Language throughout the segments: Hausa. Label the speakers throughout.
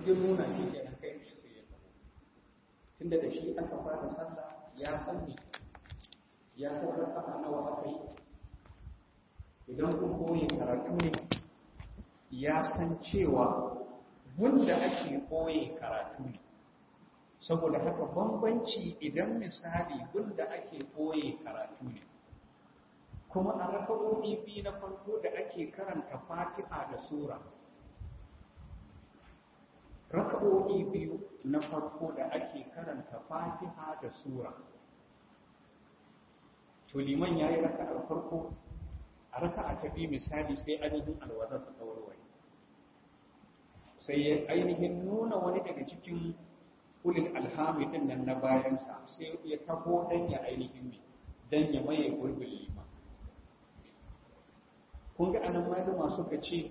Speaker 1: ya nuna shi kenan kai ne sai ya tafi tunda da shi aka fara sallah ya san ne ya san raka'a nawa aka yi idan kun koyi karatu ne ya san cewa wanda ake koyi karatu ne saboda haka bambanci idan misali wanda ake koyi karatu ne kuma a raka'o'i biyu na farko da ake karanta fatiha da sura raka'o'i biyu na farko da ake karanta fatiha da sura to liman ya yi raka'ar farko a raka'a ta biyu misali sai ainihin alwazar ta warware sai ya ainihin nuna wani daga cikin ulil alhami din nan na bayansa sai ya taho dan ya ainihin ne dan ya maye gurbin liman kun ga anan malama suka ce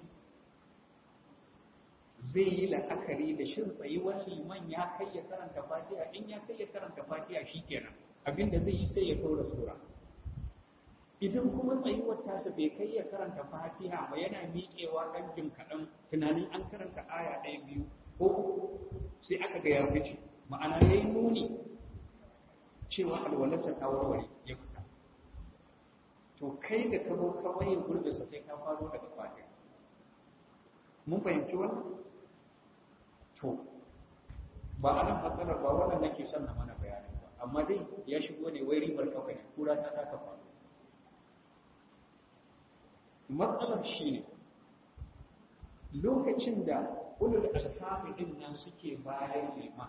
Speaker 1: zai yi la'akari da shin tsayuwar liman ya kai ya karanta fatiha in ya kai ya karanta fatiha shikenan abinda zai yi sai ya ɗora sura idan kuma tsayuwar tasa bai kai ya karanta fatiha ba yana miƙewa ɗan jim kaɗan tunanin an karanta aya ɗaya biyu ko uku sai aka ga ya fice ma'ana ya yi nuni cewa alwalarsa ta warware ya fita to kai da ka zo ka waye gurbinsa sai ka faro daga fatiha mun fahimci wannan to ba a nan matsalar ba wannan nake son na mana bayanin ba amma dai ya shigo ne wai ribar kawai ne kura ta ta kafa matsalar shi ne lokacin da ulul alfami din nan suke bayan liman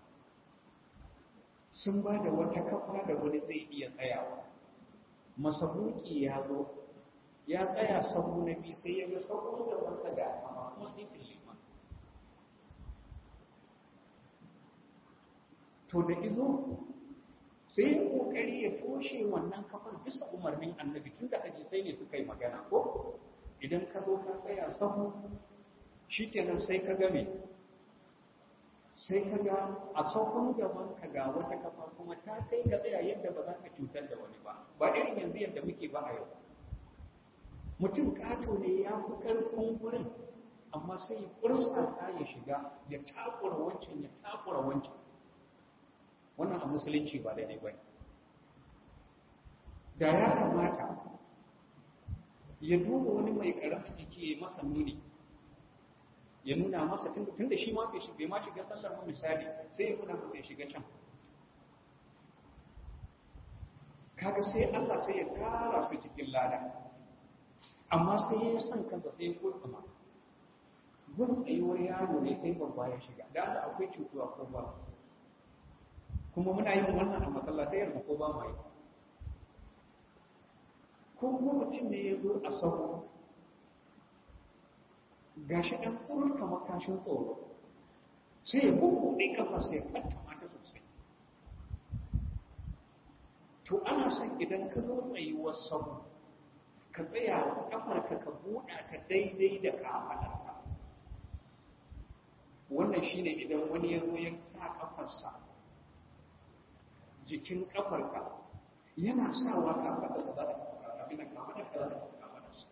Speaker 1: sun ba da wata kafa da wani zai iya tsayawa masabuki ya zo ya tsaya sabu na biyu sai ya ga sabu da wata ga amma kuma sai liman to da izo sai ya kokari ya toshe wannan kafar bisa umarnin annabi tun da hadisai ne suka yi magana ko idan ka zo ka tsaya sahu shikenan sai ka ga me sai ka ga a sahun gaban ka ga wata kafa kuma ta kai ka tsaya yadda ba za ka cutar da wani ba ba irin yanzu yadda muke ba a yau mutum kato ne ya fi karfin gurin amma sai ya kursa ya shiga ya takura wancan ya takura wancan wannan a musulunci ba daidai ba da ya kamata ya duba wani mai karamin jiki ya masa nuni ya nuna masa tun da shi ma bai ma shiga sallar ma misali sai ya nuna masa ya shiga can kaga sai Allah sai ya tara su cikin lada amma sai ya san kansa sai ya kurkuma gun tsayuwar yaro ne sai babba ya shiga da Allah akwai cutuwa ko ba kuma muna yin wannan a masallatai yarda ko ba mai ko kuma mutum ne ya zo a sauro gashi ɗan ƙurin kamar kashin tsoro sai ya bubbuɗe kafa sai ya ɓanta mata sosai to ana son idan ka zo tsayuwar sauro ka tsaya kafarka ka buɗa ta daidai da kafaɗarka wannan shine idan wani ya zo ya sa kafarsa jikin kafarka yana sawa kafaɗarsa za ta abin da kafaɗarka za ta kafaɗarsa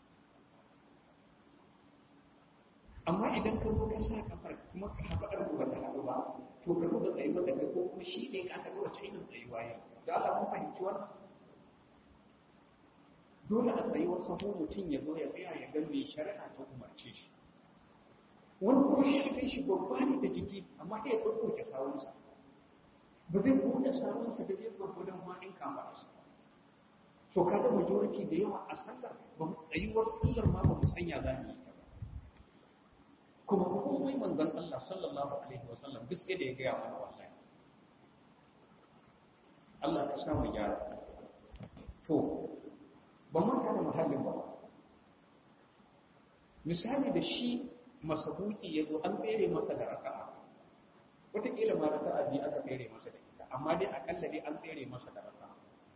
Speaker 1: amma idan ka zo ka sa kafar kuma kafaɗar ku ba ta haɗu ba to ka duba tsayuwar da ka ko kuma shi ne ka ga wacce irin tsayuwa yau da Allah mun fahimci wannan dole a tsayuwar sahu mutum ya zo ya tsaya ya ga me shari'a ta umarce shi wani kuma shi ya kai shi babba ne da jiki amma ya tsotsoke sawunsa ba zai buɗe sawunsa da zai gwagwadon faɗin kamararsa so kaga majority da yawa a sallar ba mu tsayuwar sallar ma ba mu sanya za mu yi ta ba kuma komai manzon Allah sallallahu alaihi wa sallam duk sai da ya gaya mana wallahi Allah ka sa mu gyara to ba manta da muhallin ba misali da shi masabuki ya zo an tsere masa da raka'a wataƙila ma raka'a biyu aka tsere masa da ita amma dai akalla dai an tsere masa da raka'a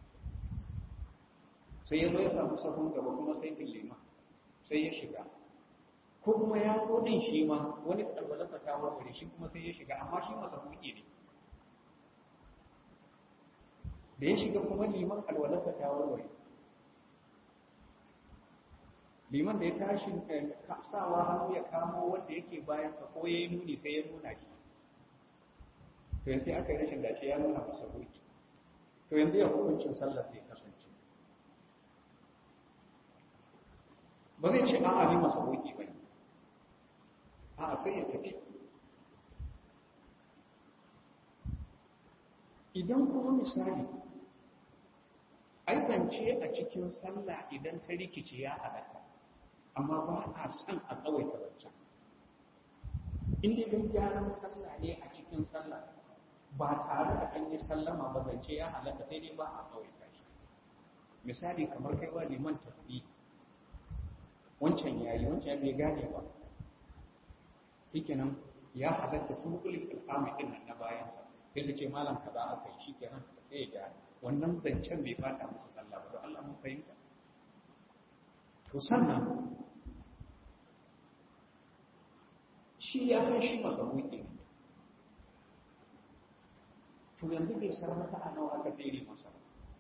Speaker 1: sai ya zo ya samu sahun gaba kuma sai lima sai ya shiga ko kuma ya zo din shi ma wani alwalarsa ta warware shi kuma sai ya shiga amma shi masabuki ne da ya shiga kuma liman alwalarsa ta warware liman da ya tashi sawa hannu ya kamo wanda yake bayansa ko ya yi nuni sai ya nuna shi to yanzu aka yi rashin dace ya nuna masa roki to yanzu ya hukuncin sallar zai kasance ba zai ce a'a ni masa roki ba ne a'a sai ya tafi idan kuma misali aikance a cikin sallah idan ta rikice ya halatta amma ba a son a tsawaita wancan inda don gyaran sallah ne a cikin sallah ba tare da an yi sallama ba zance ya halatta sai dai ba a tsawaita shi misali kamar kai wa liman tafi wancan yayi wancan bai gane ba shikenan ya halatta su kulli alqami din nan na bayansa sai su ce malam kaza aka yi shikenan sai ya wannan zancen bai fata masa sallah ba don Allah mun fahimta to sannan shi ya san shi masa wuƙi ne to yanzu bai san mata a nawa aka tsere masa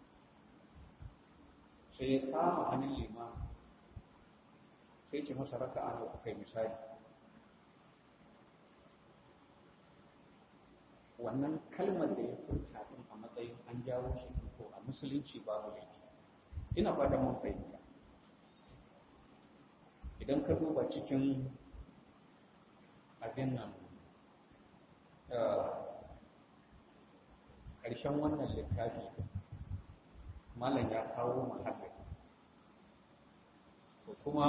Speaker 1: sai ya kama hannun lima sai ce masa raka a nawa kai misali wannan kalmar da ya furta din a matsayin an jawo shi to a musulunci babu laifi ina fata mun fahimta idan ka duba cikin abin nan ƙarshen wannan littafi malam ya kawo mahallin to kuma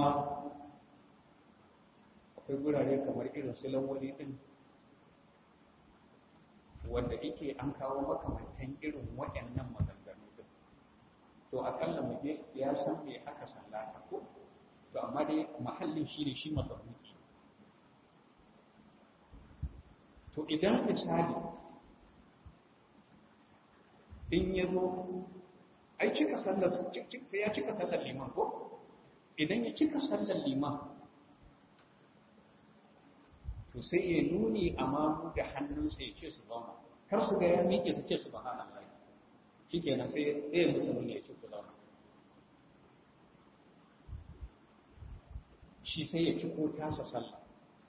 Speaker 1: akwai gurare kamar irin su lawali din wanda yake an kawo makamantan irin waɗannan maganganu din to akalla mu je ya san me aka sallata ko to amma dai mahallin shi ne shi mazamuki to idan misali in ya zo ai cika sallar sai ya cika sallar liman ko idan ya cika sallar liman to sai ya nuni a mamu da hannunsa ya ce su zauna kar su ga ya miƙe su ce su bahana Allah shi kenan sai ya musu nuni ya ce ku zauna shi sai ya ciko tasa sallah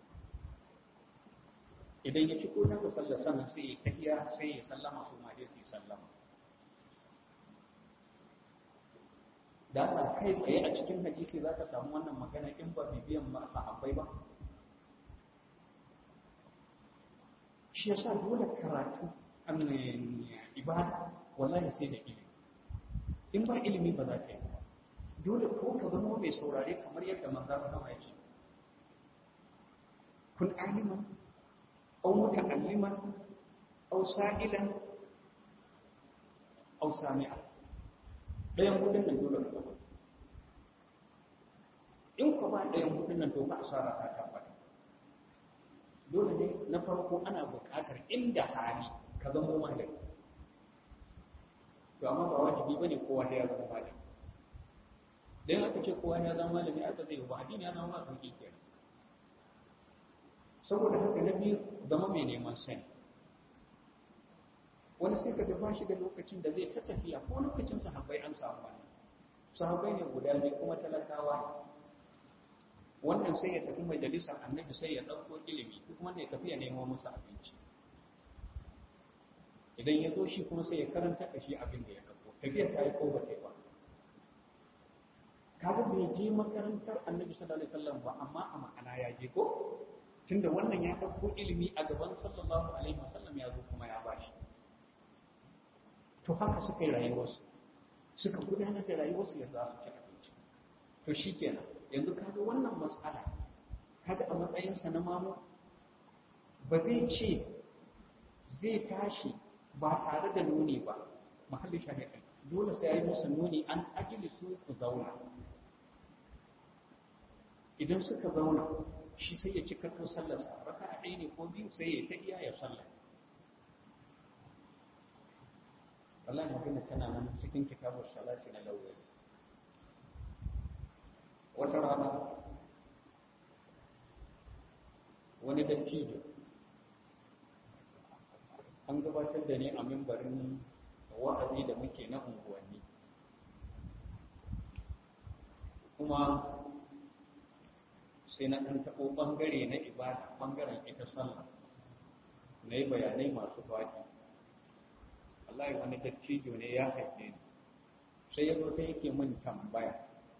Speaker 1: idan ya ciko tasa sallah sannan sai ya tafiya sai ya sallama su ma dai su yi sallama da Allah kai tsaye a cikin hadisi za ka samu wannan magana in ba bibiyan ba sahabbai ba shi ya sa dole karatu ibada wallahi sai da ilimi in ba ilimi ba za ka yi dole ko ka zama mai saurare kamar yadda manzan Allah ya ce kun aliman aw muta'alliman aw sa'ilan aw sami'a dayan hudun nan dole ka zama in ka ba dayan hudun nan to ba asara ta tabbata dole ne na farko ana buƙatar inda hali ka zama malami to amma ba wajibi bane kowa ya zama malami dan aka ce kowa ya zama malami aka zai ba addini ya zama sauki kenan saboda haka na biyu zama mai neman sani wani sai ka ba shi da lokacin da zai ta tafiya ko lokacin sahabbai an samu wani sahabbai ne guda biyu kuma talakawa wannan sai ya tafi majalisar annabi sai ya ɗauko ilimi duk wanda ya tafi ya nemo musu abinci idan ya zo shi kuma sai ya karanta da shi abin da ya ɗauko tafiyar ta yi ko ba ta yi ba kaga bai je makarantar annabi sallallahu alaihi wasallam ba amma a ma'ana ya je ko tunda wannan ya ɗauko ilimi a gaban sallallahu alaihi wasallam ya zo kuma ya bashi to haka suka yi rayuwarsu suka gudanar da rayuwarsu yadda za su ci abinci to shikenan yanzu kaga wannan mas'ala kaga a matsayinsa na mamu ba zai ce zai tashi ba tare da nuni ba mahalli shari'a dole sai ya yi musu nuni an ajili su ku zauna idan suka zauna shi sai ya ci karfin sallarsa raka a ɗaya ne ko biyu sai ya ta iya ya sallar Allah magana tana nan cikin kitabun salati na lauyoyi wata rana wani dattijo an gabatar da ni a mimbarin wa'azi da muke na unguwanni kuma sai na ɗan taɓo ɓangare na ibada ɓangaren ita sallah na yi bayanai masu faɗi wallahi wani dattijo ne ya haife ni sai ya zo sai yake min tambaya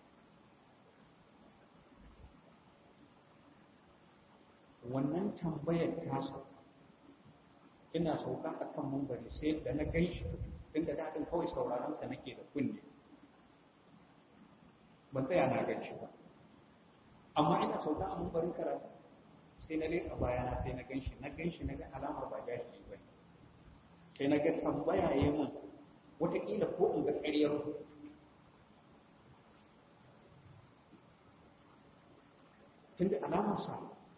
Speaker 1: wannan tambayar tasa ina sauka a kan mambari sai da na gan shi tun da daɗin kawai sauraronsa nake da kunne ban tsaya na gan shi ba amma ina sauka a mambarin karatu sai na leƙa bayana sai na gan shi na gan shi na ga alamar ba jahili ba sai na ga tambaya ya mun wataƙila ko in ga ƙaryar tun da alamar sa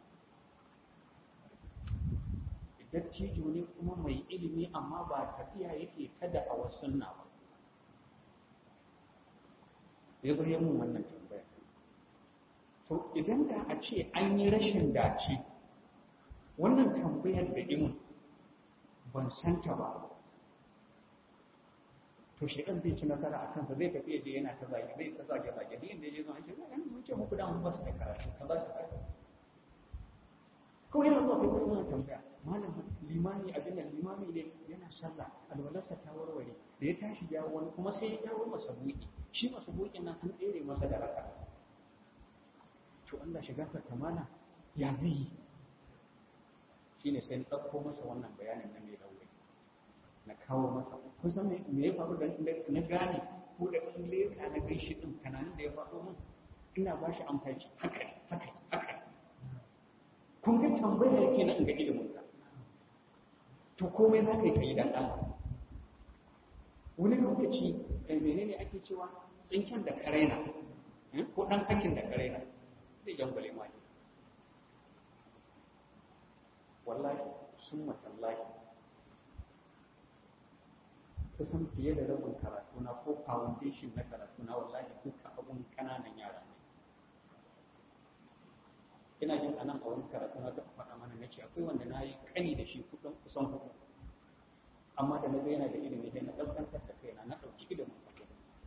Speaker 1: dattijo ne kuma mai ilimi amma ba tafiya yake ta da a sunna ba ya zo mun wannan tambaya to idan da a ce an yi rashin dace wannan tambayar da imin ban santa ba to shekan zai ci nasara a kansa zai tafiya da yana ta zage zai ta zage zage da inda ya zo an ce zai mun ce muku da mun ba su da karatu ka ba su karatu kawai yana zuwa sai kuma yana tambaya malam limami abin da limami ne yana sallah alwalarsa ta warware da ya tashi jawo wani kuma sai ya jawo masa buki shi masa bukin nan an tsere masa da raka to Allah shiga ta mana ya zai yi shine sai na ɗauko masa wannan bayanin na mai rauni na kawo masa kusan me ya faru da na gane ko da in leka na gaishe din kananin da ya faɗo min ina ba shi amfani haka haka haka kun ga tambaya yake na ga ilimin ka to komai za ka yi ka yi dan Allah wani lokaci eh menene ake cewa tsinken da karaina ko dan hakin da karaina zai jangwale ma ne wallahi summa tallahi kusan fiye da rabin karatu na ko foundation na karatu na wallahi duka abun kananan yara ne ina jin anan a wani karatu na taɓa faɗa mana na ce akwai wanda na yi kani da shi kuɗin kusan hudu amma da na ga yana da ilimi sai na ɗaukantar da kaina na ɗauki ilimin fakin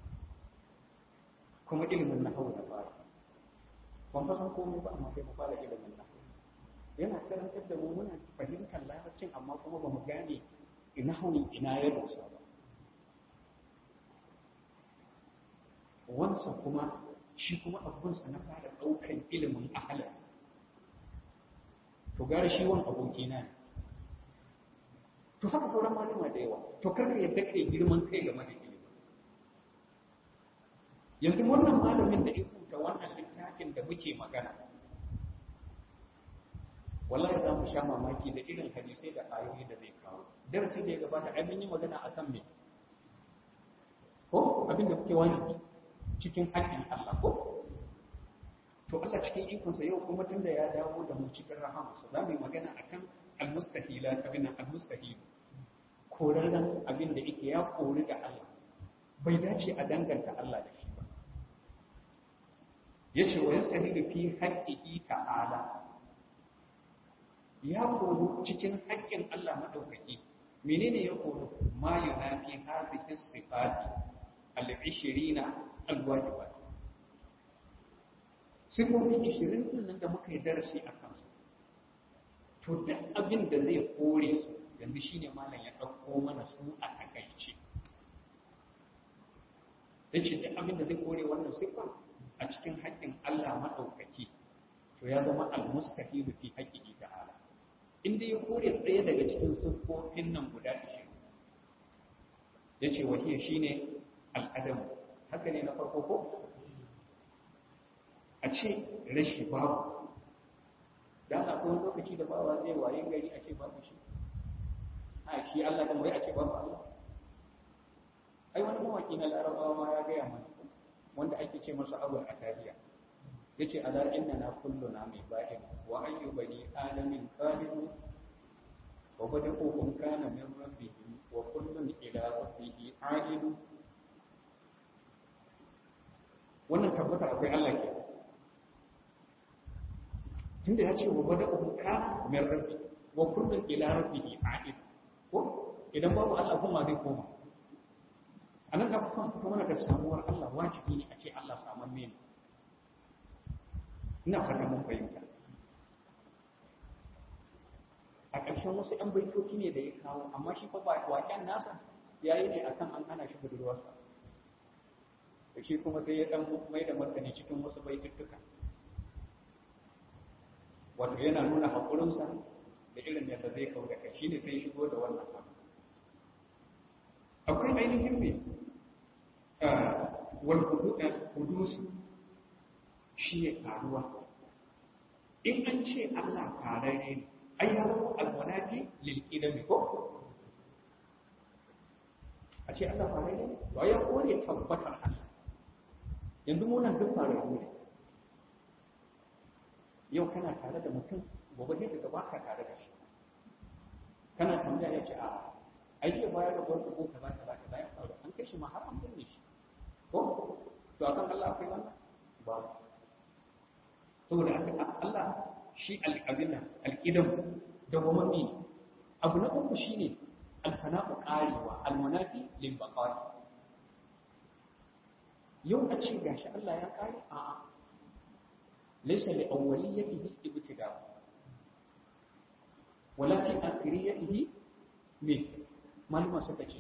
Speaker 1: kuma ilimin na hau da fara ban fa san komai ba amma kai mu fara ilimin na yana karantar da mu muna fahimtar larabcin amma kuma ba mu gane ina hauni ina ya dosa ba wansa kuma shi kuma abunsa na fara ɗaukan ilimin ahalar to gara shi wani aboki na ne to haka sauran malama da yawa to karka yadda kai girman kai game da ilimi yanzu wannan malamin da ya rubuta wannan littafin da muke magana wallahi za mu sha mamaki da irin hadisai da ayoyi da zai kawo darasi da ya gabata ai mun yi magana a kan me ko abin da kuke wani cikin haƙƙin Allah ko to Allah cikin ikonsa yau kuma tunda ya dawo da mu cikin rahamarsa za mu yi magana akan al-mustahila abin al-mustahil korarren abin da yake ya kori da Allah bai dace a danganta Allah da shi ba yace wa yastahilu fi haqqihi ta'ala ya koro cikin haƙƙin Allah madaukaki menene ya koro ma yunafi hadhihi sifati al-20 al-wajibat sifofi ishirin din nan da muka yi darasi a kansu to duk abin da zai kore su yanzu shine malam ya ɗauko mana su a takaice ya ce duk abin da zai kore wannan sifa a cikin haƙƙin Allah maɗaukaki to ya zama al-mustahilu fi haqqihi ta'ala inda ya kore ɗaya daga cikin siffofin nan guda ishirin ya ce wahiya shine al'adamu haka ne na farko ko a ce rashi babu da ana kuma lokaci da bawa zai waye gari a ce babu shi a shi Allah dan wai a ce babu Allah ai wani mawaki na larabawa ma ya gaya mana wanda ake ce masa abul atariya yace ala inna na kulluna mai ba'in wa ayyu bani adamin qalibu wa bada'uhum kana min rabbihi wa kullun ila rabbihi a'idu wannan tabbata akwai Allah ke tunda ya ce wa bada'uhum kana min rabbi wa kullun ila rabbihi a'id ko idan babu Allah kuma zai koma anan ka son fito mana da samuwar Allah wajibi ne a ce Allah saman ne ina fata mun fahimta a ƙarshen wasu ɗan baitoci ne da ya kawo amma shi fa waƙen nasa ya yi ne akan an hana shi budurwarsa da shi kuma sai ya ɗan mai da martani cikin wasu baituttuka wato yana nuna haƙurinsa da irin yadda zai kau da kai shi ne sai shigo da wannan abu akwai ainihin ne wal hudusu shi ne faruwa in an ce Allah fararre ne ai ya zama alwanafi lil qidami ko a ce Allah fararre ne to ya kore tabbatar Allah yanzu mu nan duk fararru ne yau kana tare da mutum gobe ne daga baka tare da shi kana tambaya ya ce a ai ya bayar da gwamnati ko kaza kaza kaza ya faru an kai shi ma har an binne shi ko to akan Allah akwai wannan babu saboda Allah shi al'abina alƙidan da wamami abu na uku shi ne alfana'u ƙarewa almanafi limbakari yau a ce gashi Allah ya ƙare a laisa li awwaliyatihi ibtida wala fi akhiriyatihi me maluma suka ce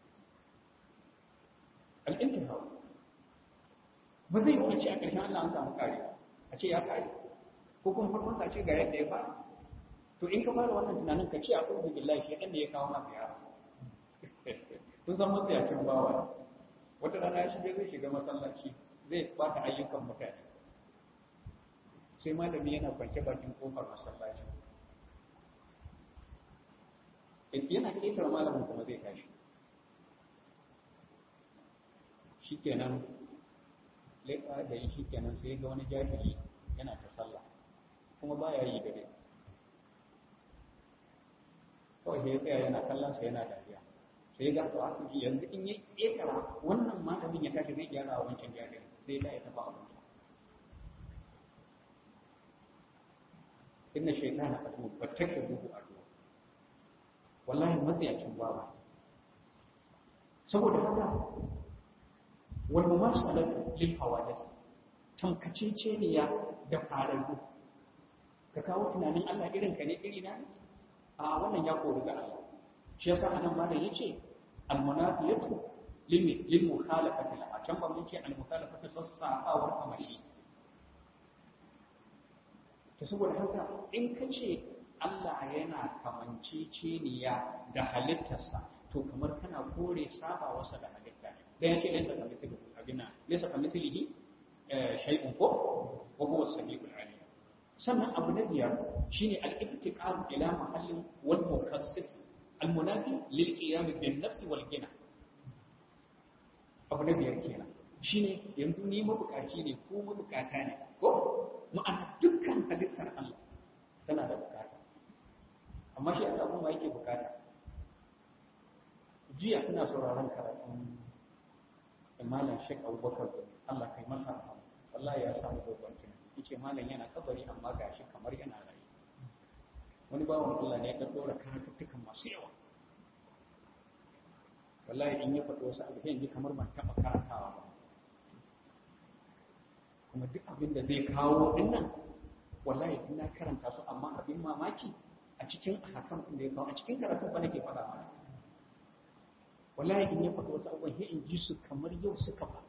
Speaker 1: al-intiha ba zai yi ce a ƙarshen Allah an samu ƙarewa a ce ya ƙare ko kuma farkon ka ce ga yadda ya fara to in ka fara wannan tunanin ka ce a ƙarfi billahi shi ɗan da ya kawo maka yara kun san matsayacin bawa wata rana ya shige zai shiga masallaci zai bata ayyukan mutane sai malami yana kwance bakin kofar masallaci yana ƙetare malamin kuma zai tashi shikenan leƙa da yi shikenan sai ga wani jahili yana ta sallah kuma ba ya yi dare kawai sai ya tsaya yana kallon sa yana dariya sai ga to haka yanzu in ya ƙetara wannan malamin ya tashi zai gyara a wancan jahili sai da ya taɓa abin inna shaytana adu fattakhudhu adu wallahi matsayacin bawa saboda haka wal mumasalatu lil hawadith tamkacece ne ya da fararru ka kawo tunanin Allah irin ka ne iri na a wannan ya kori ga Allah shi yasa anan malam yace al munafiyatu limi lil mukhalafati a can ba mun ce al mukhalafatu sassafawar amashi to saboda haka in ka ce Allah yana kamanceceniya da halittarsa to kamar kana kore saba wasa da halitta dan yake laysa ka mithlihi abina laysa ka mithlihi shay'un ko wa huwa as-sami'ul 'alim sannan abu na biyar shine al-ibtiqar ila mahallin wal mukhassis al-munafi lil qiyam bin nafs wal gina abu na biyar kenan shine yanzu ni mabukaci ne ko mabukata ne ko ma'ana dukkan halittar Allah tana da bukata amma shi Allah kuma yake bukata jiya ina sauraron karatun malam Sheikh Abubakar Allah kai masa rahama wallahi ya samu dogon tunani yace malam yana kabari amma gashi kamar yana rayu wani bawan Allah ne ya dora karatuttukan masu yawa wallahi in ya faɗi wasu abu yanzu kamar ban taɓa karantawa ba kuma duk abin da zai kawo dinnan wallahi ina karanta su amma abin mamaki a cikin hakan da ya kawo a cikin karatun ba nake faɗa mana wallahi in ya faɗi wasu abubuwan sai in ji su kamar yau suka ba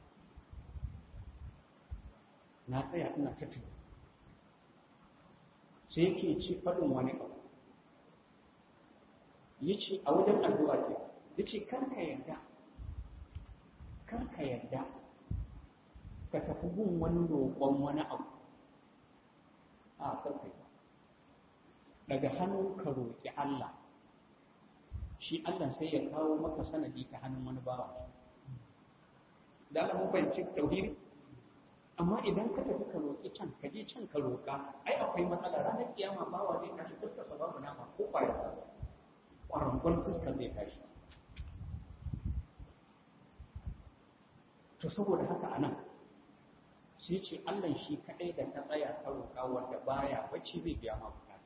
Speaker 1: na tsaya ina ta tuni sai yake ci faɗin wani abu ya ce a wajen addu'a ke ya ce karka yarda karka yarda ka tafi gun wani roƙon wani abu a karka yi daga hannu ka roƙi Allah shi Allah sai ya kawo maka sanadi ta hannun wani bawa da Allah mun fahimci tauhidi amma idan ka tafi ka roƙi can ka je can ka roƙa ai akwai matsala ranar kiyama bawa zai tashi fuskar sa babu nama ko kwaya kwarangon fuskar zai tashi to saboda haka anan sai ce Allah shi kaɗai da ta tsaya ka roƙa wanda baya bacci zai biya ma bukata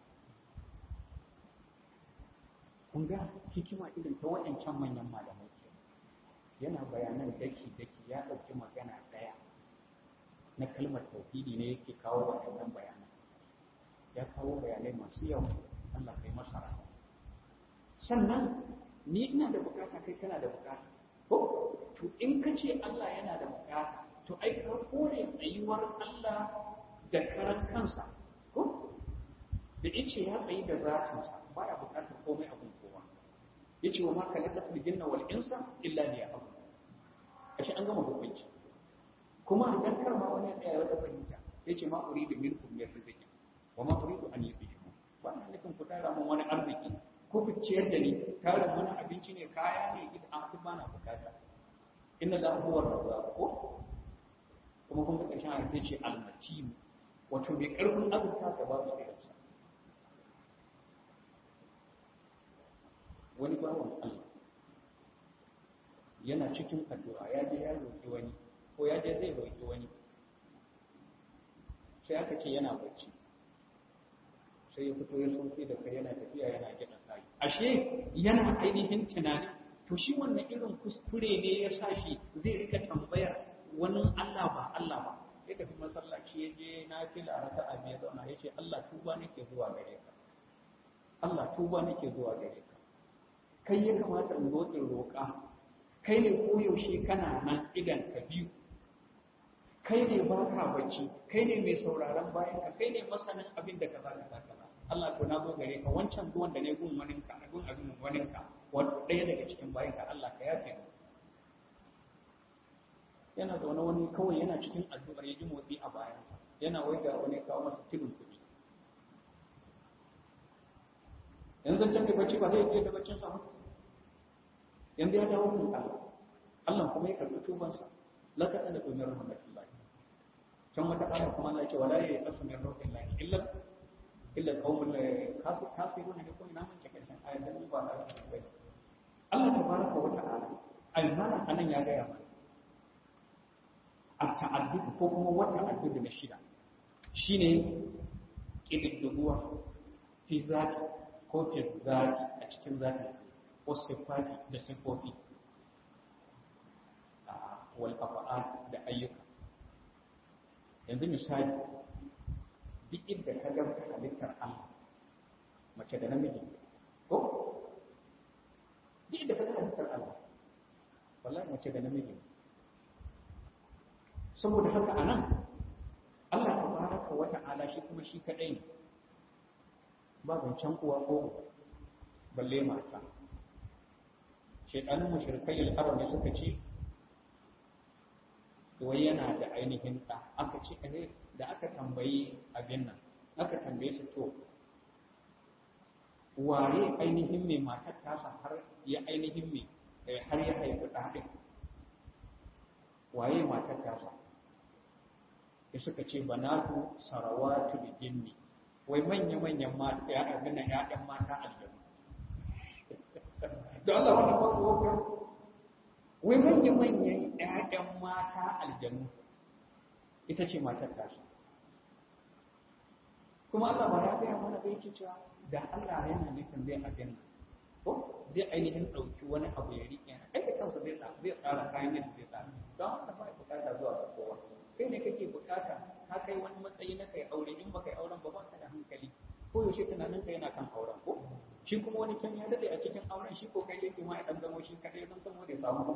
Speaker 1: kun ga hikima irin ta waɗancan manyan malamai ke yana bayanan daki daki ya ɗauki magana ɗaya na kalmar tauhidi ne yake kawo waɗannan bayanai ya kawo bayanai masu yawa Allah kai masa rahama sannan ni ina da bukata kai kana da bukata ko to in ka ce Allah yana da bukata to ai ka kore tsayuwar Allah da karan kansa ko da yace ya tsayi da zatinsa baya bukatar komai abun kowa yace wa ma kalaqatul jinna wal insa illa liya'budun ashe an gama hukunci kuma a dan karma wani tsaya wata fahimta yace ma uridu minkum min rizqi wa ma uridu an yudikum ba na nufin ku tara mun wani arziki ko ku ciyar da ni tarin wani abinci ne kaya ne ita an kuma na bukata inna la huwa razzaq ko kuma kun ga karshen ayat sai ce al-matin wato mai karfin azurta da babu irinsa wani bawan Allah yana cikin addu'a ya je ya roƙi wani ko ya je zai roƙi wani sai aka ce yana bacci sai ya fito ya soke da kai yana tafiya yana gina sai ashe yana ainihin tunani to shi wannan irin kuskure ne ya sa shi zai rika tambayar wani Allah ba Allah ba ya tafi masallaci ya je na fila raka'a biyu zauna ya ce Allah tuba nake zuwa gare ka Allah tuba nake zuwa gare ka kai ya kamata in zo in roƙa kai ne koyaushe kana nan idan ka biyu kai ne ba ka bacci kai ne mai sauraron bayan ka kai ne masanin abin da kaza kaza kaza Allah ko na zo gare ka wancan zuwan da ne gun wanin ka gun abin wanin ka wanda ɗaya daga cikin bayan ka Allah ka yafe mu yana zaune wani kawai yana cikin addu'ar ya ji motsi a bayan yana waiga wani kawo masa tilin kuɗi yanzu can mai bacci ba zai iya da baccin sa mutu yanzu ya dawo kun Allah Allah kuma ya karɓi tubansa laka da umar rahmatullahi can wata aya kuma Allah ya ce wala ya yasu min rahmatullahi illa illa qaumul kasiruna ne ko ina mun ce karshen ayar da ba da bai Allah tabaraka wa ta'ala almana anan ya ga mana at-ta'addud ko kuma wata ta'addud na shida shine kididdiguwa fi zati ko fi zati a cikin zati wasu sifati da sifofi wal afa'al da ayyuka yanzu misali duk inda ka ga halittar Allah mace da namiji ko duk inda ka ga halittar Allah wallahi mace da namiji saboda haka anan Allah tabaraka wa ta'ala shi kuma shi kadai ne ba zancen uwa ko balle mata shaidanin mushrikai al'arab ne suka ce wai yana da ainihin ɗa aka ce ne da aka tambayi abin nan aka tambaye su to waye ainihin mai matar tasa har ya ainihin mai har ya haifi ɗaɗin waye matar tasa ya suka ce banatu sarawatu da jinni wai manya-manyan mata ya abin nan ya'yan mata aljanu da Allah wani babu wakar wai manya-manyan ‘ya'yan mata aljanu ita ce matar tasu kuma Allah ba ya gaya mana bai ke cewa da Allah yana nufin zai abin ko zai ainihin ɗauki wani abu ya riƙe ai da kansa zai zai tsara kayan yadda zai tsara don haka ba bukata zuwa ga kowa kai ne kake bukata ka kai wani matsayi na kai aure in ba kai auren ba ba ka da hankali ko yaushe tunanin ka yana kan auren ko shi kuma wani can ya dade a cikin auren shi ko kai yake ma ya dan zamo shi kadai don saboda ya samu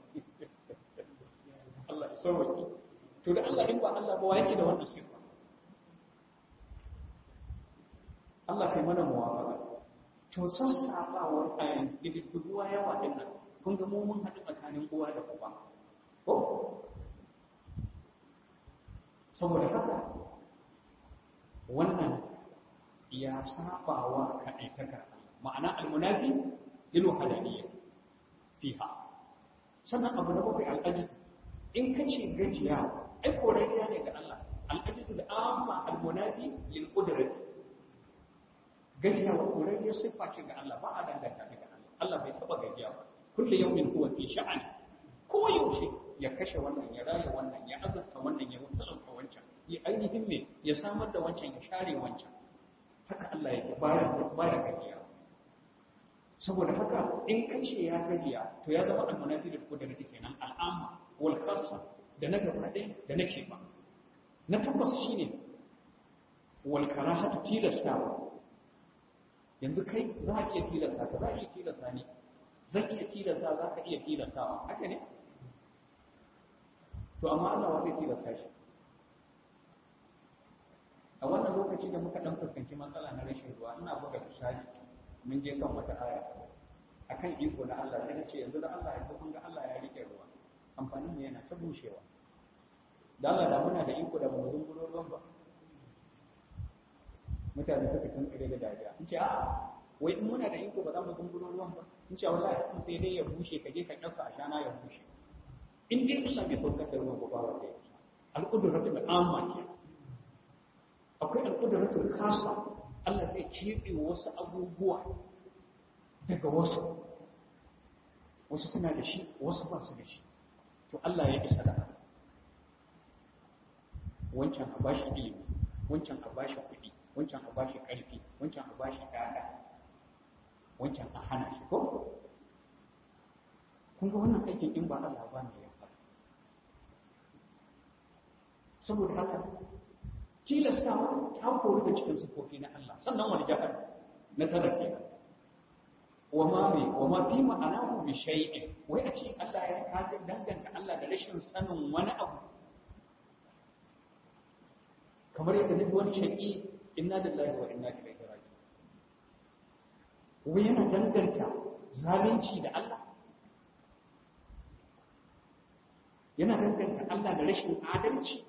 Speaker 1: Allah ya sauke to da Allah in ba Allah ba wa yake da wannan sifa Allah kai mana muwafaka to sassabawar ayan kididduwa yawa din nan kun ga mu mun haɗu tsakanin uwa da uba ko saboda haka wannan ya sabawa kaɗaitakar ma'ana almunafi lil hadaniyya fiha sannan abu na bakwai al'ajiz in ka ce gajiya ai korariya ne ga Allah al'ajiz da amma almunafi lil qudrati gajiya wa korariya siffa ce ga Allah ba a danganta ta ga Allah Allah bai taba gajiya ba kullu yawmin huwa fi sha'ani ko yaushe ya kashe wannan ya raya wannan ya azurta wannan ya wutalauta wancan ya ainihin me ya samar da wancan ya share wancan haka Allah yake baya baya gajiya saboda haka in ka ce ya gajiya to ya zama almunafi da kudin da kenan al'amma wal khassa da na gaba ɗaya da na ba na tabbas shine wal karahatu tilastawa yanzu kai za a iya tilasta ka za a iya tilasta ne zan iya tilasta za ka iya tilastawa haka ne to amma Allah wa zai tilasta shi a wannan lokaci da muka dan fuskanci matsala na rashin ruwa ina buga misali mun je kan wata aya akan iko na Allah sai na ce yanzu da Allah yanzu kun ga Allah ya rike ruwa amfanin mu yana ta bushewa da Allah da muna da iko da mu zunguro ruwan ba mutane suka kankare da dariya in ce a'a wai in muna da iko ba za mu zunguro ruwan ba in ce wallahi in sai dai ya bushe ka je ka kyasa a shana ya bushe in dai Allah bai saukar da ruwan ba ba wanda ya al-qudratul amma ke akwai al-qudratul khassa Allah zai keɓe wasu abubuwa daga wasu wasu suna da shi wasu ba su da shi to Allah ya isa da wancan a bashi ilimi wancan a bashi kuɗi wancan a bashi ƙarfi wancan a bashi ƴaƴa wancan a hana shi ko kun ga wannan aikin in ba Allah ba ne ya fara saboda haka tilastawa ta kori da cikin sufofi na Allah sannan wani jahar na tara kenan wa ma me wa ma fi ma'anahu bi shay'in wai a ce Allah ya kaga danganta Allah da rashin sanin wani abu kamar yadda duk wani shaqi inna lillahi wa inna ilaihi raji'un wai yana danganta zalunci da Allah yana danganta Allah da rashin adalci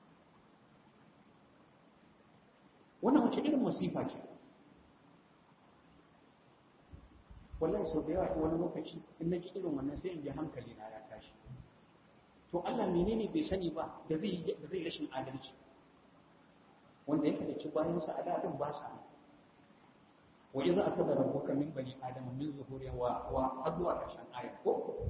Speaker 1: wannan wace irin masifa ce wallahi sau da yawa wani lokaci in naji irin wannan sai in ji hankali na ya tashi to Allah menene bai sani ba da zai da zai rashin adalci wanda yake da ci bayan sa adadin ba sa wa idza akada rabbuka min bani adama min zuhuriha wa wa azwa kashan ayat ko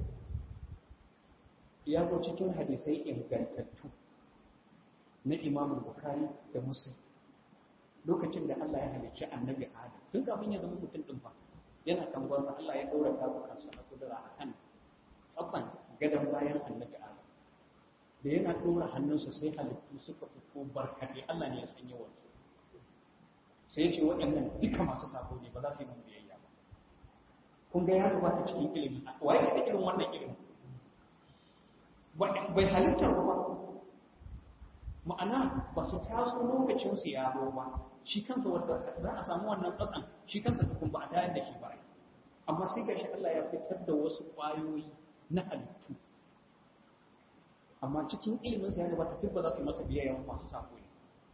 Speaker 1: ya zo cikin hadisai ingantattu na Imam Bukhari da Muslim lokacin da Allah ya halicci annabi Adam tun kafin ya zama mutum din fa yana kan gwarsa Allah ya daura tabukansa na kudura a kan tsabban gadon bayan annabi Adam da yana dora hannunsa sai halittu suka fito barkatai Allah ne ya san yawan su sai ya ce waɗannan duka masu sako ne ba za su yi mun biyayya ba kun ga ya gabata cikin ilimi waye da irin wannan ilimi bai halittar ba ma'ana ba su taso lokacin su ya zo ba shi kansa wanda za a samu wannan tsatsan shi kansa tukun ba a tayar da shi ba amma sai gashi Allah ya fitar da wasu ƙwayoyi na halittu amma cikin ilimin sa ya gabata duk ba za su yi masa biyayya masu sako ne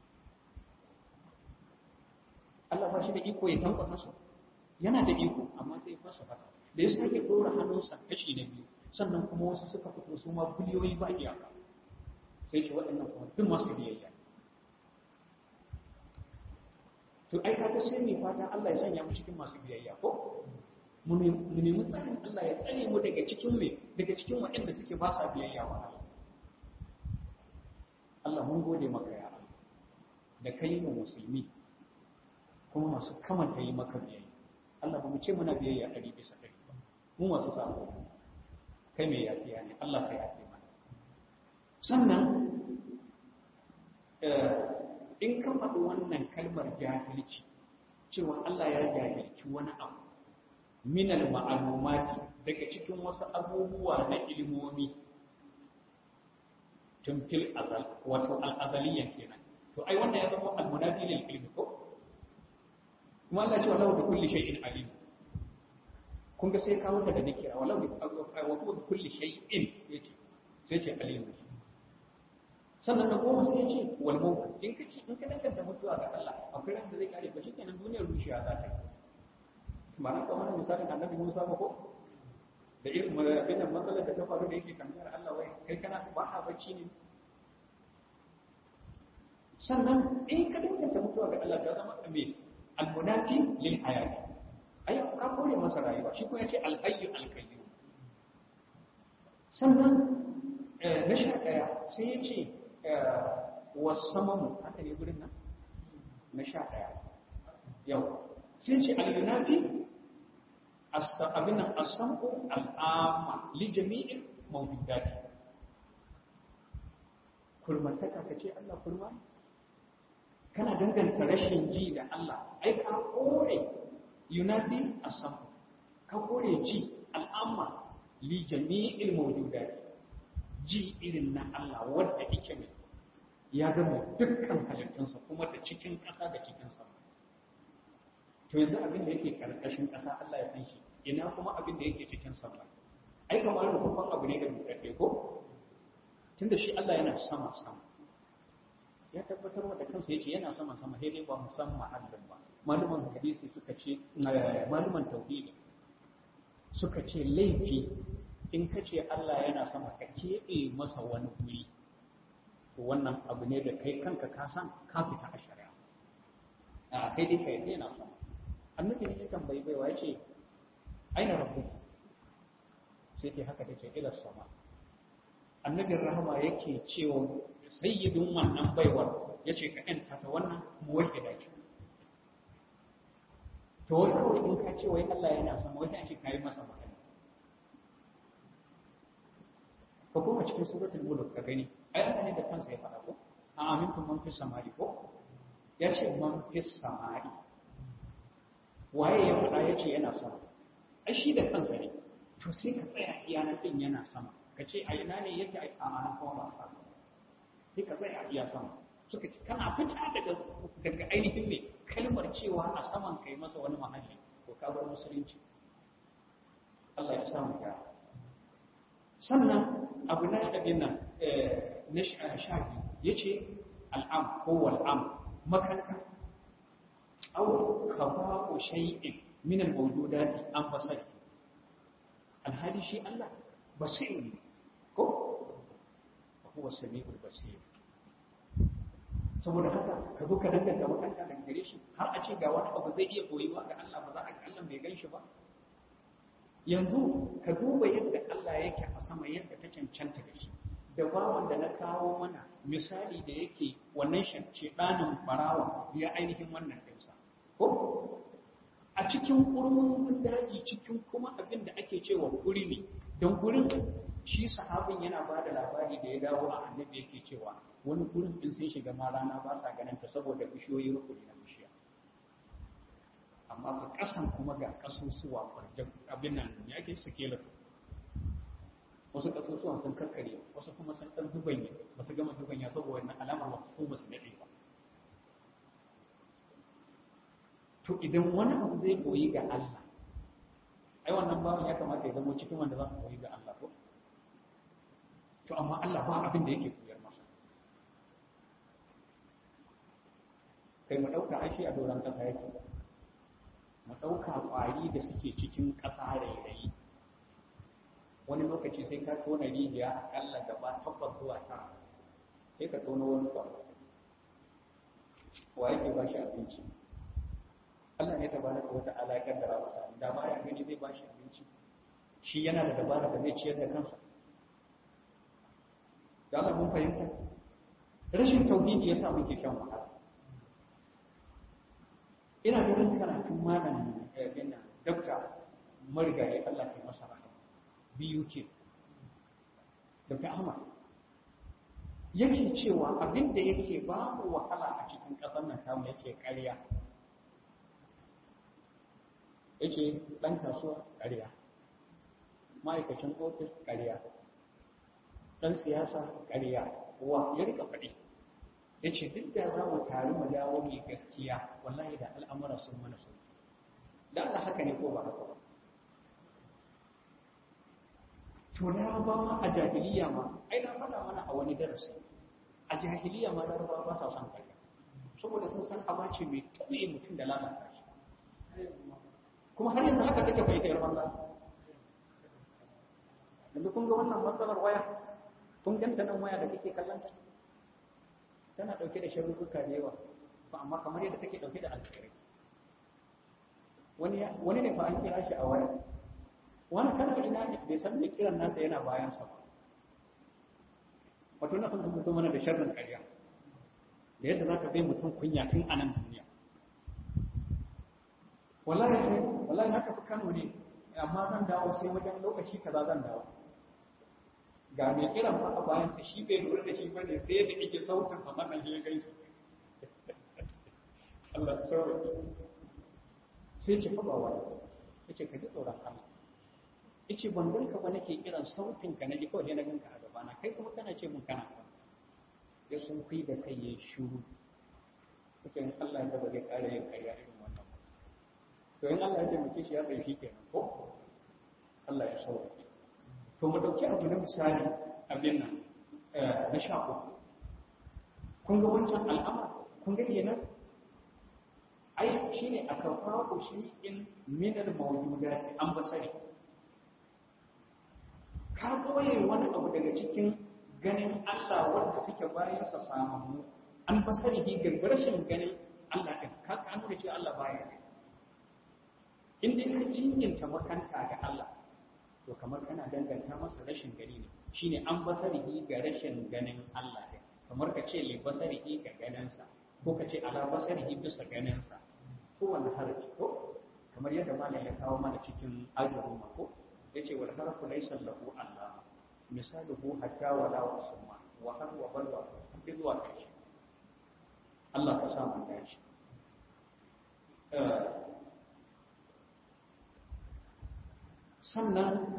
Speaker 1: Allah ba shi da iko ya tankwasa su yana da iko amma sai ya fasa haka da ya sake dora hannunsa kashi na biyu sannan kuma wasu suka fito su ma biliyoyi ba iyaka sai ce waɗannan kuma duk masu biyayya to ai kaga sai mai fata Allah ya sanya mu cikin masu biyayya ko mu nemi tsarin Allah ya tsare mu daga cikin me daga cikin waɗanda suke ba sa biyayya wa Allah Allah mun gode maka ya Allah da kai mu musulmi kuma masu kamanta yi maka biyayya Allah ba mu ce muna biyayya ɗari bisa ɗari ba mu masu sako kai mai yafiya ne Allah ka yafi mana sannan in ka faɗi wannan kalmar jahilci cewa Allah ya jahilci wani abu minal ma'alumati daga cikin wasu abubuwa na ilimomi tun fil azal wato al'azaliyan kenan to ai wannan ya zama almunafi lil ilmi ko kuma Allah ce wallahu bi kulli shay'in alim kun ga sai kawo daga nakira wallahu bi wa bi kulli shay'in yace sai ce alim sannan na goma sai ya ce wal mawt in ka ci in ka danganta mutuwa ga Allah akwai ran da zai kare ba shikenan duniyar rushiya za ta yi ba na kamar misalin annabi Musa ba ko da irin abin da matsalar da ta faru da yake tambayar Allah wai kai kana ba a bacci ne sannan in ka danganta mutuwa ga Allah ta zama me almunafi lil hayati ai ka kore masa rayuwa shi ko yace alhayyu alkayyum sannan na sha daya sai ya ce wasamamu haka ne gurin nan na sha daya yau sai ce al-yunafi abin nan as-sam'u al-amma li jami'il mawjudati kurmantaka ka ce Allah kurma ne kana danganta rashin ji da Allah ai ka kore yunafi asam ka kore ji al'amma li jami'il mawjudat ji irin na Allah wanda yake mai ya gama dukkan halittunsa kuma da cikin ƙasa da cikin sama to yanzu abin da yake karkashin ƙasa Allah ya san shi ina kuma abin da yake cikin sama ai kamar babban abu ne da mutane ko tunda shi Allah yana sama sama ya tabbatar da kansa yace yana sama sama sai dai ba mu san mahallin ba maluman hadisi suka ce maluman tauhidi suka ce laifi in ka ce Allah yana sama ka keɓe masa wani guri to wannan abu ne da kai kanka ka san ka fita a shari'a a kai dai kai yana sama annabi ne ya tambayi baiwa yace aina rabbu sai ke haka take ila sama annabin rahama yake cewa sayyidin wannan baiwar ya ce ka ‘yanta ta wannan muwake da ke to wai kawai in ka ce wai Allah yana sama wai ce ka yi masa magana ka kuma cikin suratul mulk ka gani ai Allah ne da kansa ya faɗa ko a amintum man fis samai ko ya ce man fis samai waye ya faɗa ya ce yana sama ai shi da kansa ne to sai ka tsaya iyanan din yana sama ka ce a ina ne yake a anan kuma ba sai ka tsaya a iya sama suka ce kana fita daga daga ainihin ne kalmar cewa a saman kai masa wani mahalli to ka bar musulunci Allah ya samu ka sannan abu na abin nan na shafi yace al'am ko wal'am makanka aw khaba'u shay'in min al-mawjudati an fasai alhali shi Allah basir ko huwa sami'ul basir saboda haka ka zo ka danganta makanta daga gare shi har a ce ga wani abu zai iya koyuwa ga Allah ba za a ga Allah bai gan shi ba yanzu ka duba yadda Allah yake a sama yadda ta cancanta da shi da bawan da na kawo mana misali da yake wannan shance ɗanin barawa ya ainihin wannan ɗinsa ko a cikin ƙurmin daji cikin kuma abin da ake cewa guri ne don gurin shi sahabin yana ba da labari da ya dawo a annabi yake cewa wani gurin in sun shiga ma rana ba sa ganin ta saboda bishiyoyi rukuni na bishiya amma ga kasan kuma ga kasusuwa farjan abin nan ya ke sikela wasu kasusuwan sun kakkare wasu kuma sun dan dubanye ba su gama dubanya saboda wannan alamar wasu ko ba su dade ba to idan wani abu zai koyi ga Allah ai wannan babu ya kamata ya zama cikin wanda za su koyi ga Allah ko to amma Allah ba abin da yake koyar masa kai mu ɗauka aishi a doron ƙasa yake mu ɗauka ƙwari da suke cikin ƙasa rairayi wani lokaci sai ka tona rijiya aƙalla gaba takwas zuwa tara sai ka tona wani ƙwaro wa yake ba shi abinci Allah ne ta bada ko wata alaƙar da masa da ba ya gani zai ba shi abinci shi yana da dabara da zai ciyar da kansa da Allah mun fahimta rashin tauhidi yasa muke shan wahala ina ganin karatun malam bin dokta marigayi Allah ke masa rahama biyu ke Dr. Ahmad yake cewa abin da yake ba mu wahala a cikin ƙasar nan tamu yake ƙarya yake ɗan kasuwa ƙarya ma'aikacin ofis ƙarya ɗan siyasa ƙarya wa ya rika faɗi ya ce duk da za mu taru mu dawo mai gaskiya wallahi da al'amura sun mana su da Allah haka ne ko ba haka ba to larabawa a jahiliya ma ai na faɗa mana a wani darasi a jahiliya ma larabawa ba sa son ƙarya saboda sun san abace mai taɓe mutum da lalata shi kuma har yanzu haka take bai tayar banza yanzu kun ga wannan matsalar waya kun ganta nan waya da kake kallon ta tana dauke da sharruka da yawa ba amma kamar yadda take dauke da alkhairai wani wani ne fa an kira shi a waya wani kana ina ne bai san me kiran nasa yana bayan sa ba wato na san mutum mana da sharrin ƙarya da yadda za ta bai mutum kunya tun a nan duniya wallahi wallahi na tafi Kano ne amma zan dawo sai wajen lokaci kaza zan dawo ga mai kiran fa a bayansa shi bai lura da shi bane sai da yake sautin fa sannan ya gaisa Allah sauki sai ce fa ba wani yace ka ji tsoron Allah yace ban ganka ba nake kiran sautin ka naji kawai na ganka a gaba na kai kuma kana ce mun kana ya sun kai da kai ya shuru yace in Allah ya ba zai kare yin karya irin wannan to in Allah ya taimake shi ya bai shi kenan ko Allah ya sauke to mu dauki abu na misali abin nan na sha uku kun ga wancan al'amar kun ga kenan ai shine aka faɗo shi in minal mawjudati an basari ka koye wani abu daga cikin ganin Allah wanda suke bayan sa samu an basari hi ga rashin ganin Allah din ka ka nuna cewa Allah baya ne in dai ka jinyinta makanta ga Allah to kamar kana danganta masa rashin gani ne shine an basarihi ga rashin ganin Allah ne kamar ka ce li basarihi ga ganinsa ko ka ce ala basarihi bisa ganinsa ko wani harafi ko kamar yadda malam ya kawo mana cikin ajrun ko yace wal harfu laysa lahu Allah misaluhu hatta wala wa summa wa har wa bal wa bi zuwa karshe Allah ka sa mu dace sannan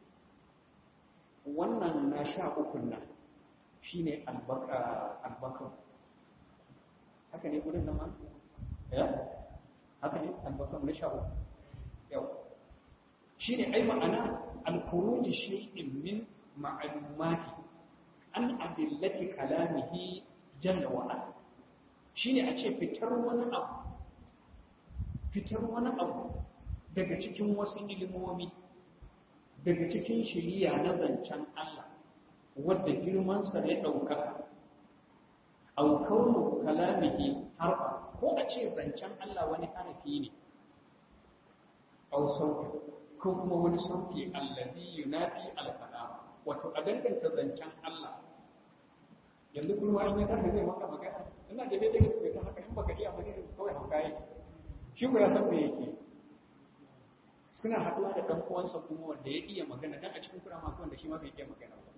Speaker 1: wannan na sha ukun nan shi ne albakan haka ne gudun nan ya haka ne albakan na sha uku yau shi ne ai ma'ana alkuruji shi'in min ma'alumati an adillati kalamihi jalla wa'ala shi ne a ce fitar wani abu fitar wani abu daga cikin wasu ilimomi daga cikin shiriya na zancen Allah wadda girmansa ya ɗaukaka aukaunu kalamihi harfa ko a ce zancen Allah wani harafi ne au sauti ko kuma wani sauti allazi yunafi alkalam wato a danganta zancen Allah yanzu kuma in ya tafi zai maka magana ina da daidai kai ta haka in baka iya magana kawai hauka yi shi ko ya san me yake suna haɗuwa da ɗan uwansa kuma wanda ya iya magana dan a cikin kura ma wanda shi ma bai iya magana ba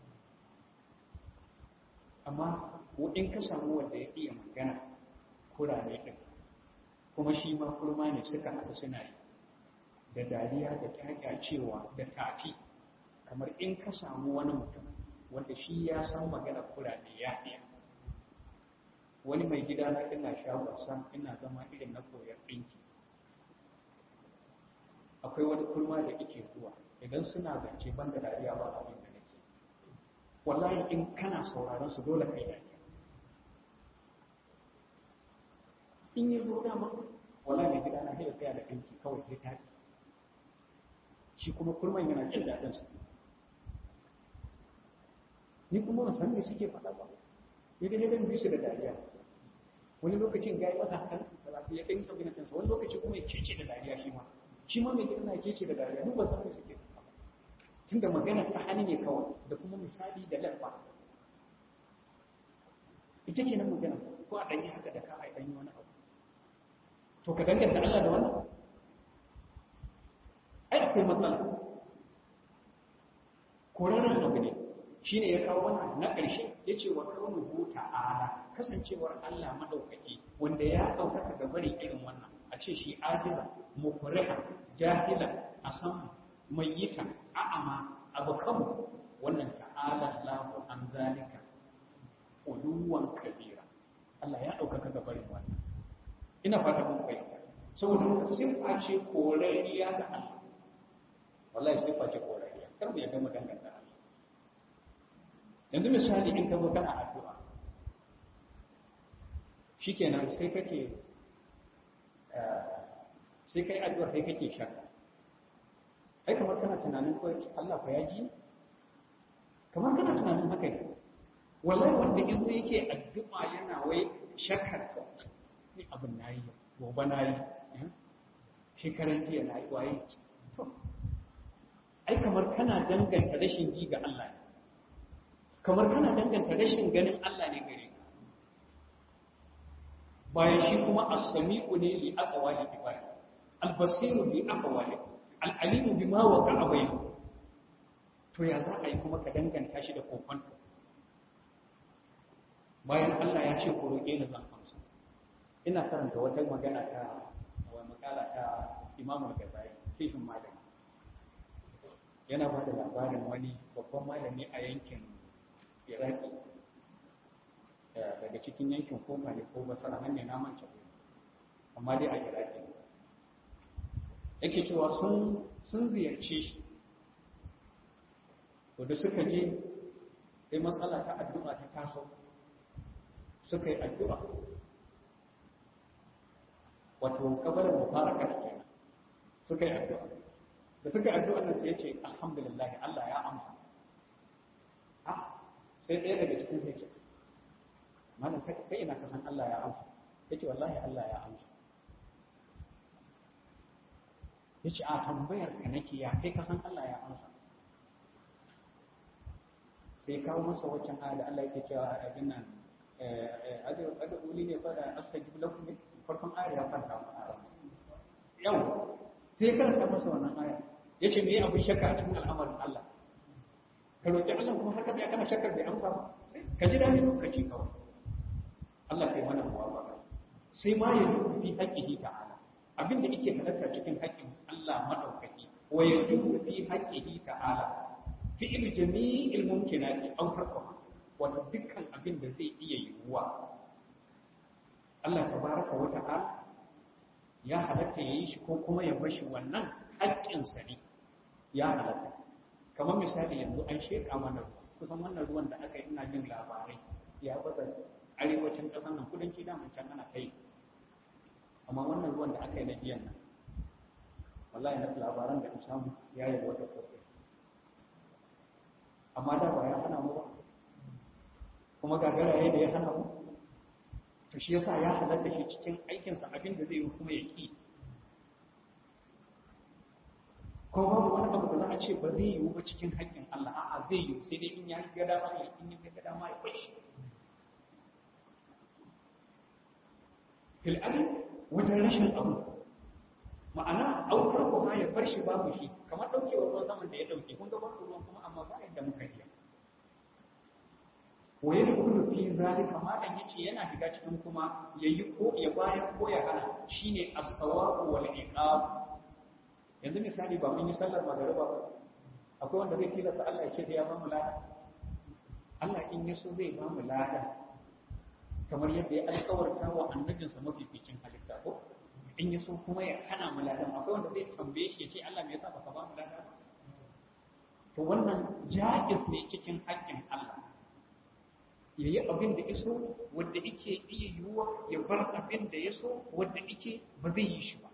Speaker 1: amma in ka samu wanda ya iya magana kurane ɗin kuma shi ma kurma ne suka haɗu suna yi da dariya da kyakyacewa da tafi kamar in ka samu wani mutum wanda shi ya san magana kurane ya iya wani mai gida na ina shagonsa ina zama irin na koyar ɗinki akwai wani kurma da ike zuwa idan suna zance ban da dariya ba abin da nake wallahi in kana sauraron su dole kai dariya in yi zo dama wallahi mai gida na hira tsaya da ɗinki kawai ya tafi shi kuma kurman yana jin daɗin su ni kuma ban san me suke faɗa ba ni da hidan bisu da dariya wani lokacin ga yi masa hakan ya ɗan yi abin kansa wani lokaci kuma ya cece da dariya shi ma shi ma mai gida na kece da dariya duk ban san me suke faɗa tunda magana ta hannu ne kawai da kuma misali da lafa ita ke nan magana ko a ɗanyi haka da ka a ɗanyi wani abu to ka danganta Allah da wannan ai akwai matsala korarren abu ne shi ne ya kawo wannan na ƙarshe ya ce wa kaunuhu ta'ala kasancewar Allah maɗaukaki wanda ya ɗaukaka ga bari irin wannan a ce shi ajira mukuriha jahila a san mayyita a'ama abu kanmu wannan ta'ala Allahu an zalika uluwan kabira Allah ya ɗaukaka ga barin wannan ina fata mun fahimta saboda sifa ce korariya ga Allah wallahi sifa ce korariya kar mu yadda mu danganta Allah yanzu misali in ka zo kana addu'a shikenan sai kake sai kai addu'a sai kake shakka ai kamar kana tunanin ko Allah fa ya ji kamar kana tunanin haka ne wallahi wanda izo yake addu'a yana wai shakkar ka ni abin nayi gobe nayi shekaran jiya nayi waye to ai kamar kana danganta rashin ji ga Allah ne kamar kana danganta rashin ganin Allah ne gare ka bayan shi kuma as-sami'u ne li aqwali ibadi al-basiru bi aqwali al-alimu bima waqa'a bainahu to ya za a yi kuma ka danganta shi da kokon bayan Allah ya ce ku roƙe ni zan amsa ina karanta wata magana ta wa makala ta Imam Al-Ghazali kishin malami yana ba da labarin wani babban malami a yankin Iraki daga cikin yankin Kofa ne ko Basra nan ne na manta amma dai a Iraki yake cewa sun sun ziyarce shi to da suka je sai matsala ta addu'a ta taso suka yi addu'a wato kabarin mufarakat kenan suka yi addu'a da suka yi addu'a nan sai ya ce alhamdulillah Allah ya amsa ah sai ɗaya daga cikin sai ce malam kai ina kasan Allah ya amsa ya ce wallahi Allah ya amsa ya ce a tambayar ka nake ya kai kasan Allah ya amsa sai kawo masa waccan aya da Allah yake cewa abin nan ada uli ne fa da astajib lakum ne farkon ayar ya fara mu yau sai karanta masa wannan aya yace me abin shakka a cikin al'amarin Allah ka roki Allah kuma har ka tsaya kana shakkar bai amsa ba ka ji dani lokaci kawai Allah kai mana muwafaqa sai ma ya yi fi haqqihi ta'ala abin da yake halatta cikin haƙƙin Allah madaukaki wa yajuzu fi haqqihi ta'ala fi'il jami'il mumkinati aw tarkuha wato dukkan abin da zai iya yiwuwa Allah tabaraka wa ta'ala ya halatta yayi shi ko kuma ya bashi wannan haƙƙin sa ne ya halatta kamar misali yanzu an sheka mana kusan wannan ruwan da aka yi ina jin labarai ya bada arewacin ƙasar nan kudanci da mun can ana kai amma wannan ruwan da aka yi na biyan nan wallahi na labaran da samu ya yi wata kofi amma da ba ya hana mu ba kuma gagara ya da ya hana mu to shi yasa ya halatta shi cikin aikinsa abin da zai yi kuma ya ƙi ko babu wani abu da za a ce ba zai yiwu ba cikin haƙƙin Allah a'a zai yiwu sai dai in ya ga dama ya in ya ga dama ya bashi fil wajen rashin abu ma'ana aukar ko ya bar shi babu shi kamar daukewar ruwan saman da ya dauke kun ga babu ruwan kuma amma ba yadda muka iya waye da kullu fi zalika ma dan yace yana shiga cikin kuma yayi ko ya bayar ko ya hana shine as-sawabu wal iqab yanzu misali ba mun yi sallar magariba ba akwai wanda zai tilasta Allah ya ce ya ba mu lada Allah in ya so zai ba mu lada kamar yadda ya alƙawarta wa annabinsa mafificin halitta ko in ya so kuma ya hana mu ladan akwai wanda zai tambaye shi ya ce Allah me yasa baka ba mu ladan to wannan jaiz ne cikin haƙƙin Allah ya yi abin da iso wanda yake iya yiwuwa ya bar abin da ya so wanda yake ba zai yi shi ba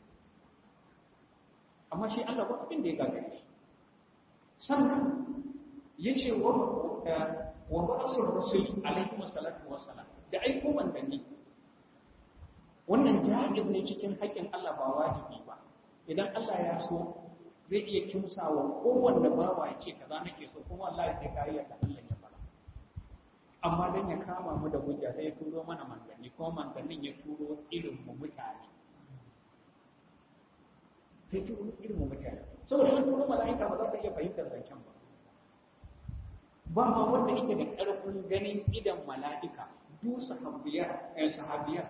Speaker 1: amma shi Allah ba abin da ya gagare shi sannan ya ce wa wa ba'asur rusul alaihi wasallatu wassalam da aiko manzanni wannan jaiz ne cikin haƙƙin Allah ba wajibi ba idan Allah ya so zai iya kimsawa kowanne bawa ya ce kaza nake so kuma wallahi sai kai ya Allah ya fara amma dan ya kama mu da hujja sai ya turo mana manzanni kuma manzannin ya turo irin mu mutane sai turo irin mu mutane saboda an turo mala'ika ba za ka iya fahimtar zancen ba ba ma wanda yake da ƙarfin ganin idan mala'ika du sahabiyar eh sahabiyar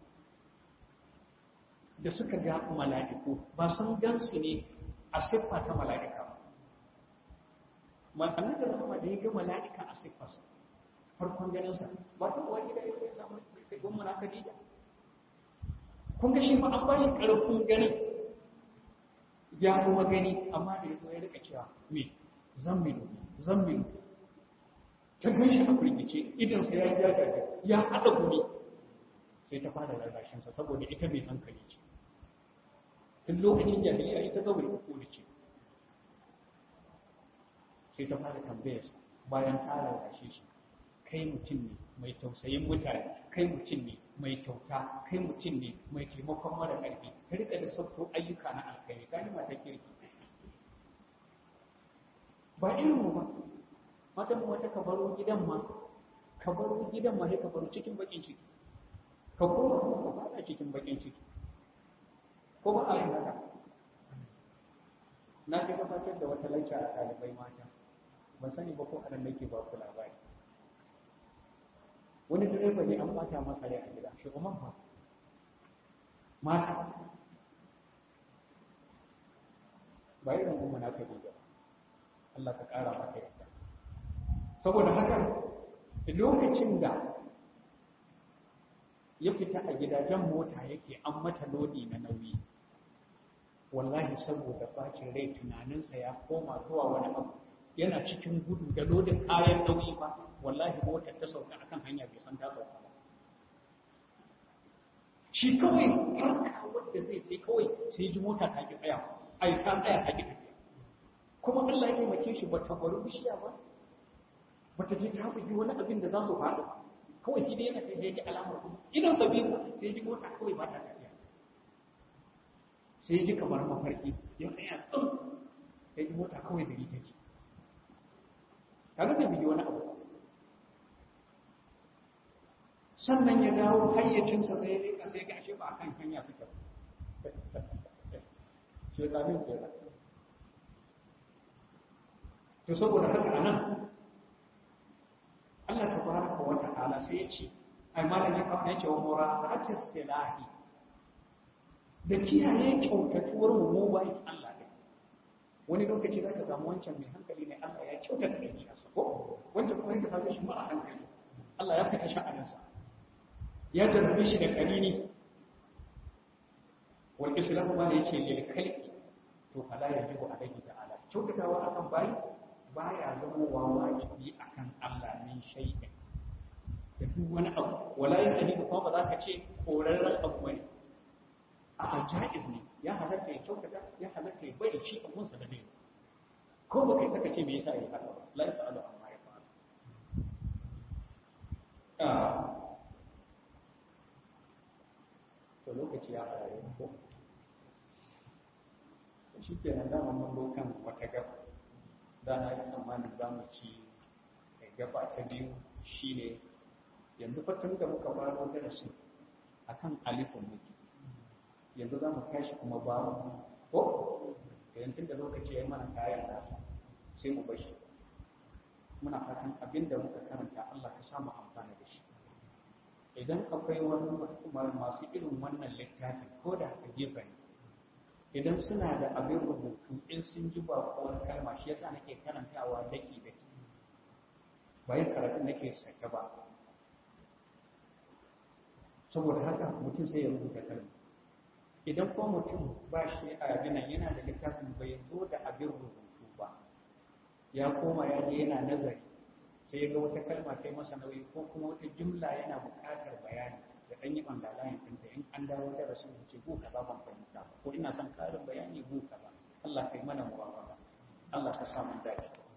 Speaker 1: da suka ga mala'iku ba sun gansu ne a siffa ta mala'ika ba annabi rahama da ya ga mala'ika a siffarsa farkon ganinsa ba ta uwa gida ya zai samu sai gun muna Khadija kun ga shi fa an ba shi ƙarfin ganin ya kuma gani amma da ya zo ya rika cewa me zammilu zammilu ta gan shi a firgice idansa ya yi ya ya haɗa gumi sai ta fara rarrashinsa saboda ita mai hankali ce tun lokacin jahiliya ita zaure uku ce sai ta fara tambayarsa bayan ta rarrashe shi kai mutum ne mai tausayin mutane kai mutum ne mai kyauta kai mutum ne mai taimakon mara ƙarfi ka rika da sauto ayyuka na alkhairi gani mata kirki ba ilmu ba matan wata ka baro gidan ma ka baro gidan ma sai ka baro cikin bakin ciki ka koma ka fada cikin bakin ciki ko ba a yin haka na ga gabatar da wata lacca a ɗalibai mata ban sani ba ko anan nake ba ku labari wani direba ne an bata masa rai a gida shugaban fa mata ba irin umma na ka ba Allah ka ƙara mata yadda saboda haka lokacin da ya fita a gidajen mota yake an mata lodi na nauyi wallahi saboda bacin rai tunaninsa ya koma zuwa wani abu yana cikin gudu da lodin kayan nauyi ba wallahi motar ta sauka akan hanya bai san ta sauka ba shi kawai harka wadda zai sai kawai sai ji mota ta ki tsaya ai ta tsaya ta ki tafiya kuma Allah ya taimake shi bata bari bishiya ba bata je ta bugi wani abin da za su faɗo kawai sai dai yana kai yake alamar kuma idan sabi sai ji mota kawai ba ta tafiya sai ji kamar mafarki ya tsaya tsin sai ji mota kawai da ita ce kaga bai bugi wani abu sannan ya dawo hayyacinsa sai ya rika sai ga ashe ba kan hanya suke shekarun kenan to saboda haka anan Allah tabaraka wa ta'ala sai ya ce ai malam ya kawo yace wa mura'atis silahi da kiyaye kyautatuwar mu mu bai Allah ne wani lokaci zaka samu wancan mai hankali ne Allah ya kyautata dabi'arsa ko wancan kuma yake samu shi mara hankali Allah ya fita sha'aninsa ya jarrabe shi da karini wal islamu ma yace lil khalqi to fala yajibu alayhi ta'ala kyautatawa akan bayi baya zama wa wajibi akan Allah min shay'in da duk wani abu wala yasani kuma ba za ka ce korarren abu bane a jaiz ne ya halatta ya kyautata ya halatta ya bari shi abun sa da ne ko ba kai saka ce me yasa ya haka ba la yafa'alu amma ya fa'alu to lokaci ya fara yin ko shi ke nan dama mun zo kan wata gaba da na yi tsammanin za mu ci gaba ta biyu shine yanzu fatan da muka faro darasi akan alifin muke yanzu za mu tashi kuma babu ko yanzu da lokaci ya yi mana kayan nasa sai mu bashi muna fatan abinda muka karanta Allah ka samu amfana da shi idan akwai wani masu irin wannan littafin ko da haka gefe ne idan suna da abin rubutu in sun ji bakuwar kalma shi yasa nake karantawa daki daki bayan karatun nake sake ba saboda haka mutum sai ya rubuta kalma idan ko mutum ba shi a yabinan yana da littafin bai zo da abin rubutu ba ya koma ya je yana nazari sai ga wata kalma ta yi masa nauyi ko kuma wata jimla yana buƙatar bayani da ɗan yi ɓangalayen ɗinta in an dawo da rasu ce ko kaza ban fahimta ba ko ina son ƙarin bayani ko kaza Allah kai mana muwafaka Allah ka samu dace